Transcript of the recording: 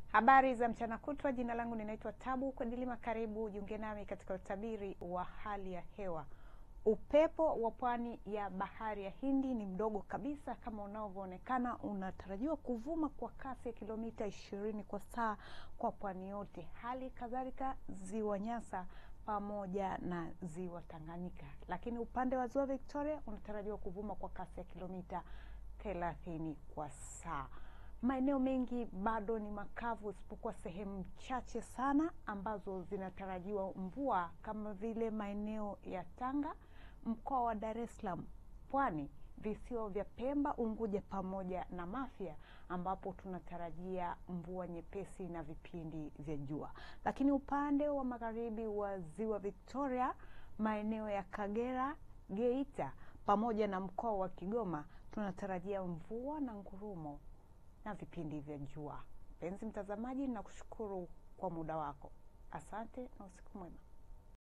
Habari za mchana kutwa. Jina langu ninaitwa Tabu Kwadilima. Karibu jiunge nami katika utabiri wa hali ya hewa. Upepo wa pwani ya bahari ya Hindi ni mdogo kabisa kama unavyoonekana, unatarajiwa kuvuma kwa kasi ya kilomita ishirini kwa saa kwa pwani yote, hali kadhalika ziwa Nyasa pamoja na ziwa Tanganyika. Lakini upande wa ziwa Victoria unatarajiwa kuvuma kwa kasi ya kilomita thelathini kwa saa. Maeneo mengi bado ni makavu isipokuwa sehemu chache sana ambazo zinatarajiwa mvua kama vile maeneo ya Tanga, mkoa wa Dar es Salaam, Pwani, visiwa vya Pemba, Unguja pamoja na Mafia ambapo tunatarajia mvua nyepesi na vipindi vya jua. Lakini upande wa magharibi wa ziwa Victoria, maeneo ya Kagera, Geita pamoja na mkoa wa Kigoma tunatarajia mvua na ngurumo na vipindi vya jua. Mpenzi mtazamaji, nakushukuru kwa muda wako. Asante na usiku mwema.